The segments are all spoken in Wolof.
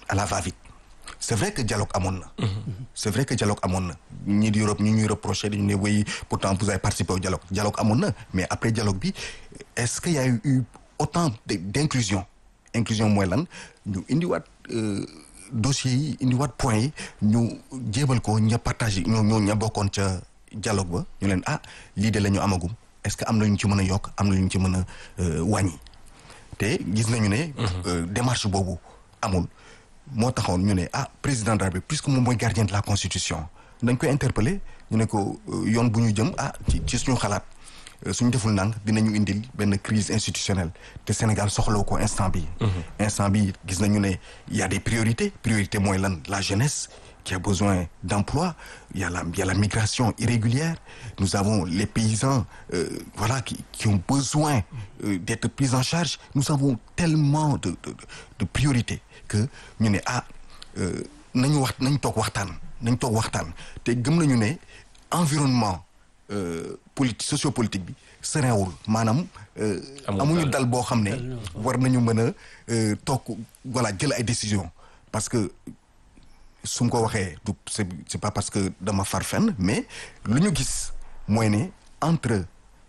à la va-vite c'est vrai que dialogue amoon na c'est vrai que dialogue amoon na ñii di Europe ñi ñuy reproché dañu ne oui pourtant vous avez participé au dialogue dialogue amoon na mais après dialogue bi est-ce qu'il y a eu autant d'inclusion inclusion mooy lan ñu indiwaat dossiers yi indiwaat points yi ñu jébal ko ña partagé ñoo ñoo ña bokkoon ca dialogue ba ñu leen ah lii de la ñu amagum est-ce que am na ñu ci mën a yokk am na ñu ci mën a wàññi te gis nañu ne démarche boobu amul moo taxoon ñu ne ah président de la République puisque moom mooy gardien de la constitution dañ koy interpeller ñu ne ko yoon bu ñu jëm ah ci ci suñu xalaat suñu deful nang dinañu indil benn crise institutionnelle te Sénégal soxlawu ko instant bi instant bi gis nañu ne y a des priorités priorité mooy lan la jeunesse qui a besoin d'emploi il y a la il y a la migration irrégulière nous avons les paysans euh, voilà qui qui ont besoin euh, d'être pris en charge nous avons tellement de de de priorités que ñu ne ah nañu wax nañ toog waxtaan nañ toog waxtaan te gëm nañu ne environnement politique sociopolitique bi sereewul maanaam amuñu dal boo xam ne war nañu mën a toog voilà jël ay décisions parce que su ma ko waxee du c'est c'est pas parce que dama far fenn mais lu ñu gis mooy ne entre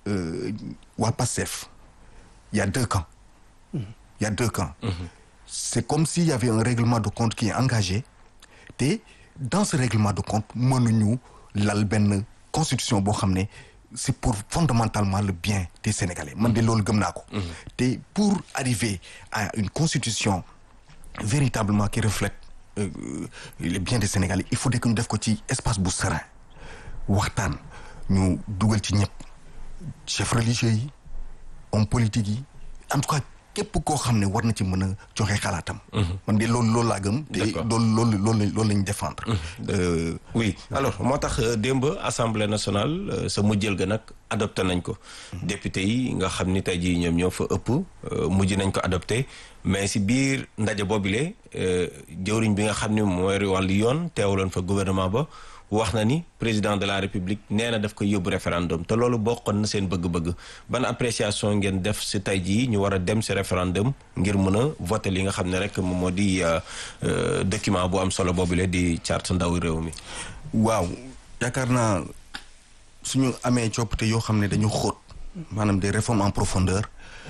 waa PASTEF il y a deux camps il y a deux camps c'est comme s'il y avait un règlement de compte qui est engagé te dans ce règlement de compte mënuñu lal benn constitution boo xam ne c'est pour fondamentalement le bien des Sénégalais man de loolu gëm naa ko te pour arriver à une constitution véritablement qui reflète euh, les biens des Sénégalais il faut que ñu def ko ci espace bu serein waxtaan ñu dugal ci ñëpp chefs religieux yi hommes politiques yi en tout cas képp koo xam ne war na ci mën a joxe xalaatam. man de loolu loolu laa gëm. te loolu loolu loolu loolu lañ défendre. oui alors moo tax démb assemblée nationale sa mujjël ga nag adopté nañ ko. député yi nga xam ni tey jii ñoom ñoo fa ëpp mujj nañ ko adopté mais si biir ndaje boobile jëwriñ bi nga xam ni mooy wàllu yoon teewaloon fa gouvernement ba. wax na ni président de la république nee na daf koy yóbbu référendum te loolu bokkoon na seen bëgg-bëgg ban appréciation ngeen def si tey jii ñu war a dem si référendum ngir mën a voter li nga xam ne rek moom moo di document bu am solo boobule di charte ndaw réew mi. waaw yaakaar naa suñu amee coppite yoo xam ne dañu xóot maanaam des réformes en profondeur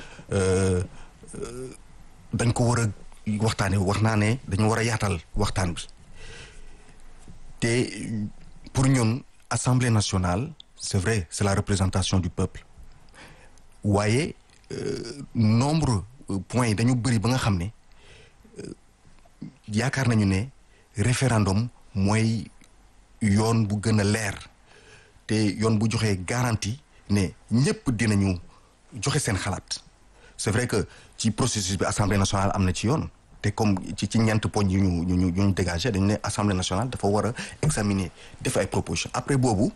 dañ ko war a waxtaanee wax naa ne dañu war a yaatal waxtaan bi. te pour ñun assemblée nationale c'est vrai c'est la représentation du peuple waaye nombre points yi dañu bëri ba nga xam ne yaakaar nañu ne référendum mooy yoon bu gën a leer te yoon bu joxee garantie ne ñëpp dinañu joxe seen xalaat c'est vrai que ci processus bi assemblée nationale am na ci yoon te comme ci ci ñeent poñ yu ñu ñu ñu dégagé dañu ne assemblée nationale dafa war a examiner def ay propositions après boobu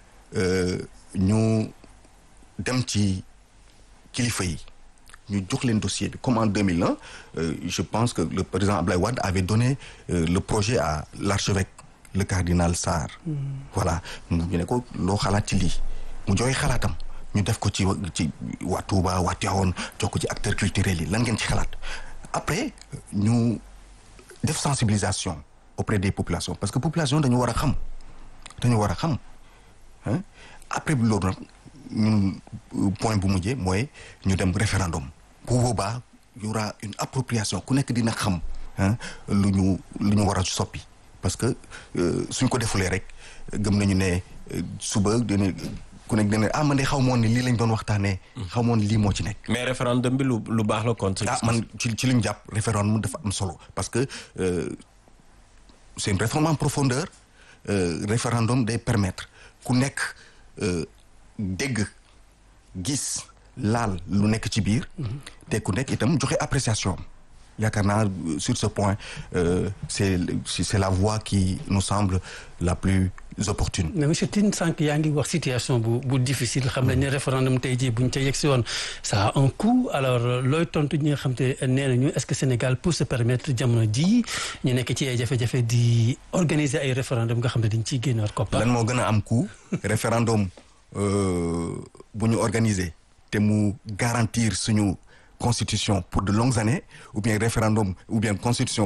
ñu dem ci kilifa yi ñu jox leen dossier bi comme en 2001 je pense que le président Ablaye Wade avait donné le projet à l'archevêque le cardinal Sarr. voilà ñu ne ko loo xalaat ci lii mu joxe xalaatam ñu def ko ci ci waa Touba waa Tivaouane jox ko ci acteurs culturels yi lan ngeen ci xalaat. après ñu def sensibilisation auprès des populations parce que population dañu war a xam dañu war a xam après bi loolu nag ñun point bu mujjee mooy ñu dem référendum bu boobaa y aura une appropriation ku nekk dina xam lu ñu lu ñu war a soppi parce que suñ ko defulee rek gëm nañu ne suba dina ku nekk dina ah man de xaw moon ni lii lañ doon waxtaanee. xaw moon lii moo ci nekk. mais référendum bi lu lu baax la kon. ah man ci ci li ñu jàpp référendum dafa am solo parce que c'est une réforme en profondeur référendum day permettre ku nekk dégg gis laal lu nekk ci biir. te ku nekk itam joxe appréciation yaakaar naa sur ce point c'est c'est la voie qui nous semble la plus opportune. mais monsieur Tine sànq yaa ngi wax situation bu bu difficile xam nañ ne référendum tey jii buñ ca yegg si woon ça a un coût alors looy tontu ñi nga xam te nee nañu est-ce que Sénégal peut se permettre jamono ji ñu nekk ci ay jafe-jafe di organiser ay référendum nga xam ne dañ ciy génnewaat koppar. lan moo gën a am coût référendum bu ñu organiser te mu garantir suñu constitution pour de longues années ou bien référendum ou bien constitution